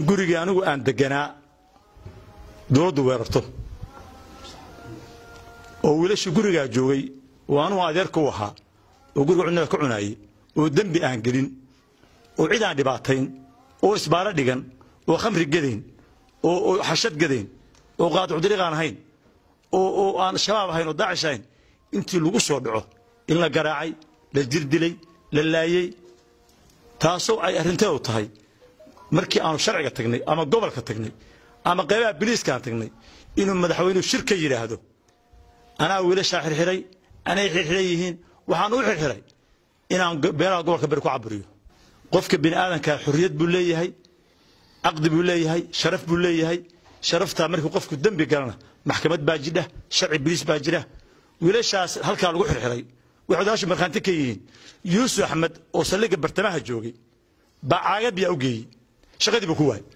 gurigii anigu aan deganaa dowladdu weerarto oo wiilashii gurigaa joogay oo anugu adeerka u ahaa oo guriga cunada ka cunaayey oo dembi aan gelin oo cid aan dhibaatayn oo isbaaro dhigan oo khamri gadayn oo xashad gadayn oo qaadicu dariiq aan ahayn oo aan shabaab ahayn oo daacish ahayn intii lagu soo dhaco in la garaacay la jirdilay la laayey taasoo ay arrinteedu tahay markii aanu sharciga tagnay ama gobolka tagnay ama qaybaha biliiskaan tagnay inuu madaxweynuhu shir ka yidhaahdo anaa wiilashaa xirxiray anay xirxiran yihiin waxaan u xirxiray inaan beelaha gobolka beri ku caburiyo qofka bini aadankaa xorriyad buu leeyahay caqdi buu leeyahay sharaf buu leeyahay sharaftaa markii qofku dembi galana maxkamad baa jidha sharci biliis baa jira wiilashaas halkaa lagu xirxiray waxay odaashu markhaanti ka yihiin yuusuf axmed oo saldhigga bartamaha joogay baa caagad biyaa u geeyey shaqadii buu ku waayay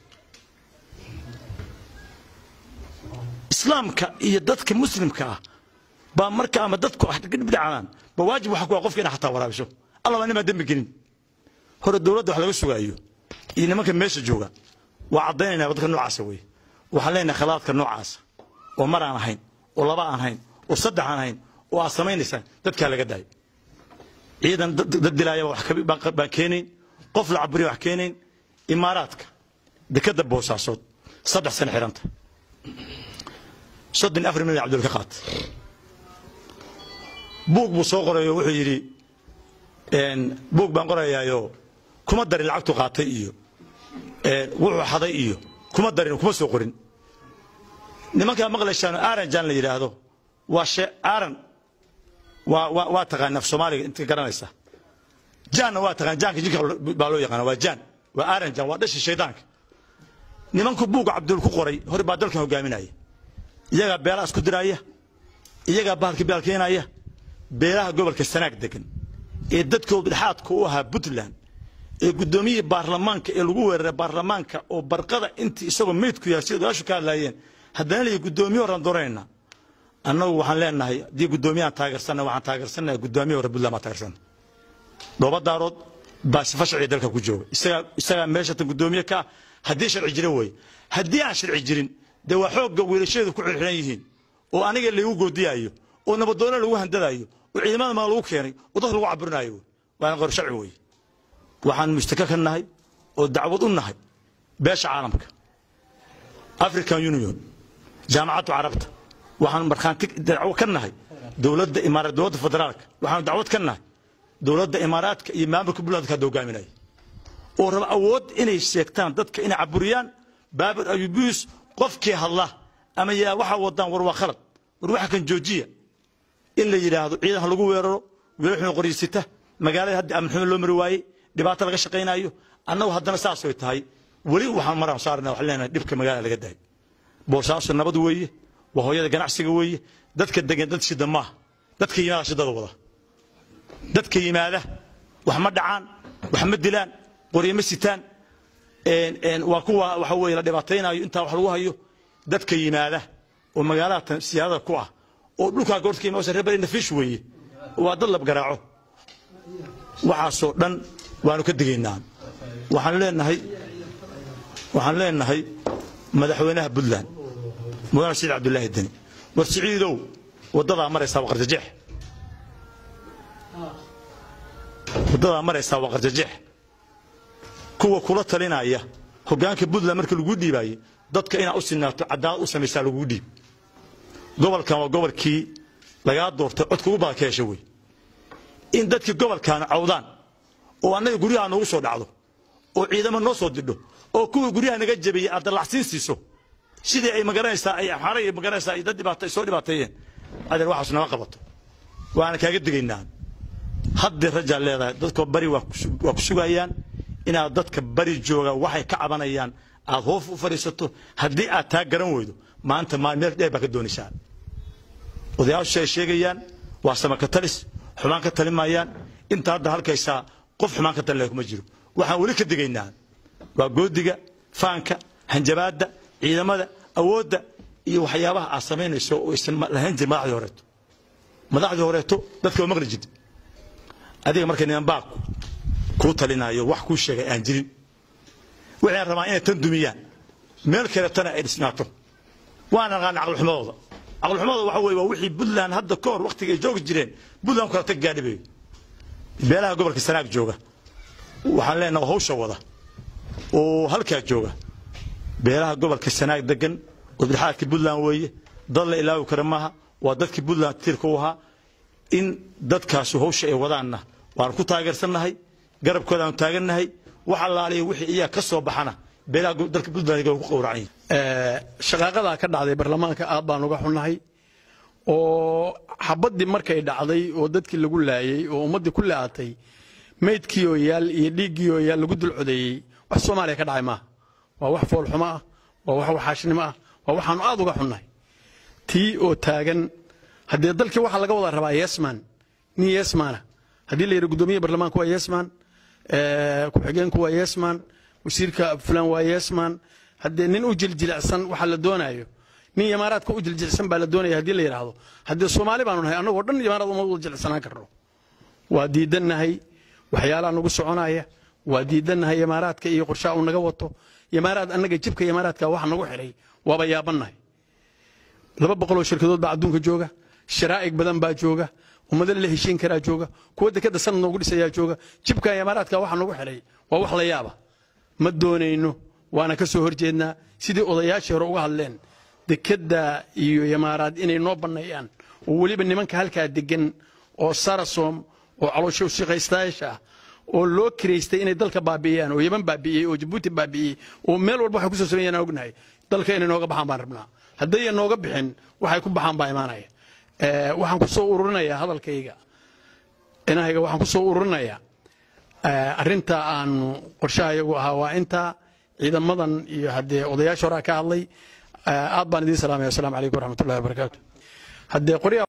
islaamka iyo dadka muslimka ah baa marka ama dadku dhibdhacaan ba waajib waxa ku ah qofka inaa xataa waraabiso allaba nimaa dembi gelin hore dowladda wax laga sugaayo iyo nimanka meesha jooga waa caddaynayna dadka noocaasa wey waxaan leenahay khalaadka noocaasa oo mar aan ahayn oo laba aan ahayn oo saddex aan ahayn oo aad samaynaysaan dadkaa laga daayo ciidan dad dilaayaba wax baan keenayn qof la caburiya wax keenayn imaaraadka dekadda boosaasood saddex sano xiranta soddon afar milyan cabdul ka qaatay buug buu soo qorayo wuxuu yidhi buug baan qorayaayo kuma darin lacagtu qaatay iyo wuxuu xaday iyo kuma darin kuma soo qorin nimankaa maqlaysaan aranjan la yidhaahdo waa she aran waa waa waa taqaan af soomaaliga inta garanaysa jaanna waa taqaan jaanka jinka baa loo yaqaana waa jaan waa aranjan waa dhashi shaydaanka nimanku buuga cabdul ku qoray hore baa dalkan hogaaminaya iyagaa beelaha isku diraaya iyagaa bahalka baalkeenaya beelaha gobolka sanaag degan ee dadkooda dhexaadka u ahaa puntland ee guddoomiyihii baarlamaanka ee lagu weeraray baarlamaanka oo barqada intii isagoo meydku yahay sida odaashu ka hadlaayeen haddana leeyahy guddoomiye horaan doonayna annagu waxaan leenahay haddii guddoomiyahan taageersanna waxaan taageersannaha guddoomiye hore puntland baan taageersanna dhooba daarood baa sifa sharciga dalka ku jooga isagaa isagaa meeshatan guddoomiye ka ah haddii sharci jira weeye haddii aan sharci jirin dee waa xoogga wiilasheedu ku xirxiran yihiin oo aniga laygu goodiyaayo oo nabadoonna lagu handadaayo oo ciidamada maa lagu keenay oo dadka lagu caburinaayo waana qor sharci weeye waxaan mustaka ka nahay oo dacwad u nahay beesha caalamka african union jaamacadda carabta waxaan markhaanti dacwo ka nahay dowladda imaaraat dowladda federaalka waxaan dacwad ka nahay dowladda imaaraadka iyo maamulka puntlandka hadda hogaaminaya oo raba awood inay sheegtaan dadka inay caburiyaan baabur ayubius qofkii hadla ama yaa waxaa wadaan war waa khalad war waxa kan joojiya in la yidhaahdo ciidan ha lagu weeraro wiilal qoryiisita magaalada hadda amnxumo loo mari waayey dhibaato laga shaqaynayo annagu haddana saasay tahay weli waxaan maraan saarna waxaan leenahay dhibka magaalada laga daayo boosaaso nabad weeye waa hooyada ganacsiga weeye dadka degan dad shida maaha dadka yimaada shidada wada dadka yimaada wax ma dhacaan wax ma dilaan qoryo ma sitaan waa kuwa waxa weeye la dhibaataynayo intaa wax lagu hayo dadka yimaada oo magaalada siyaadada ku ah oo dhulkaa goorta ka imaasa reer bari nafiish weeye waa dad lab garaaco waxaasoo dhan waanu ka digaynaa waxaan leenahay waxaan leenahay madaxweynaha puntland mudane saciid cabdulaahi deni war siciidow waddadaa maraysaa waa qarjajeex waddadaa maraysaa waa qarjajeex kuwa kula talinaya hoggaanka puntland marka lagu dhiibaayey dadka inaad u sinaato cadaalad u samaysaa lagugu dhiib gobolkan waa gobolkii lagaa doortay codka ugu badan ka hesha wey in dadkii gobolkaana cawdaan oo annaga guryaha noogu soo dhacdo oo ciidamo noo soo didho oo kuwii guryaha naga jabiyey aad dallacsiin siiso sidii ay magaranaysaa ay xaray ay magaranaysaa ay dad dhibaata ay soo dhibaateeyeen adeer waxaas nama qabato waana kaaga digaynaa haddii rajaa leedahay dadka bari waa ku sugayaan inaad dadka bari jooga waxay ka cabanayaan aad hoof u fadhiisato haddii aad taa garan weydo maanta meel dheer baa ka doonaysaa odayaashu ay sheegayaan waa samaka talis xumaan ka talimayaan inta hadda halkaysaa qof xumaan ka talin kuma jiro waxaan weli ka digaynaa waa goodiga faanka hanjabaadda ciidamada awoodda iyo waxyaabaha aad samaynayso oo aysan lahayn jirin madaxdii horeeto madaxdii horeeto dadka waa maqli jirta adiga marka niman baa kuu talinayo wax kuu sheegay aan jirin waxayna rabaan inay tan dumiyaan meel kaletana ay dhisnaato waana naqaana caqlixumadooda caqlixumadooda waxa weye waa wixii puntland hadda ka hor wakhtiga ay joogi jireen puntland ku kala tag gaadhibayo beelaha gobolka sanaag jooga waxaan leenaha hawsha wada oo halkaa jooga beelaha gobolka sanaag degan oo bidxaadka puntland weeye dad la ilaawi kara maaha waa dadkii puntland tiirka u ahaa in dadkaasu hawsha ay wadaanna waanu ku taageersannahay garabkoodaanu taagannahay wax allaaliya wixii iyaa ka soo baxana beelaha dalka puntland ku qowracan shaqaaqadaa ka dhacday baarlamaanka aad baan uga xunnahay oo xabaddii markay dhacday oo dadkii lagu laayey oo ummaddii ku la'atay maydkii oo yaal iyo dhiiggii oo yaal lagu dul codeeyey wax soomaaliya ka dhacay maaha waa wax foolxumo ah waa wax waxaashnimo ah waa waxaanu aad uga xunnahay tii oo taagan haddee dalkii waxaa laga wada rabaa yesman nin yesmana haddii la yidhi guddoomiyaha baarlamaanka waa yesman ku-xigeenku waa yesman wasiirka fulan waa yesman haddee nin u jiljilicsan waxa la doonaayo nin imaaraadka u jiljilcsan baa la doonaya haddii la yidhaahdo haddee soomaali baanu nahay annagoo dhan imaaraad uma wada jilcsanaan karno waa diidannahay waxyaalaha nagu soconaya waa diidannahay imaaraadka iyo qorshaha uu naga wato imaaraad annaga jibka imaaraadka waxa nagu xidhay waaba yaabannahay laba boqoloo shirkadood baa adduunka jooga sharaa'ig badan baa jooga ummado la heshiin karaa jooga kuwa dekadda sanad noogu dhisayaa jooga jibka imaaraadka waxa nagu xidhay waa wax la yaaba ma doonayno waana ka soo horjeednaa sidii odayaashii hore uga hadleen dekadda iyo imaaraad inay noo banneeyaan oo weliba nimanka halkaa degan oo sarasom oo caloosho shaqaystayaasha ah oo loo kiraystay inay dalka baabi'iyaan oo yaman baabi'iyey oo jabuuti baabi'iyey oo meel walba waxay ku soo sameeyaan aan ognahay dalka inay nooga baxaan baan rabnaa haddayan nooga bixin waxay ku baxaan baa imaanaya waxaan ku soo ururinayaa hadalkayga inahayga waxaan ku soo ururinayaa arrinta aanu qorshaha iyagu ahaa waa intaa ciidamadan iyo haddee odayaasha horaa ka hadlay aad baan idiin salaamaya wasalaamu calaykum waraxmatullahi wabarakaatu haddee qoryaha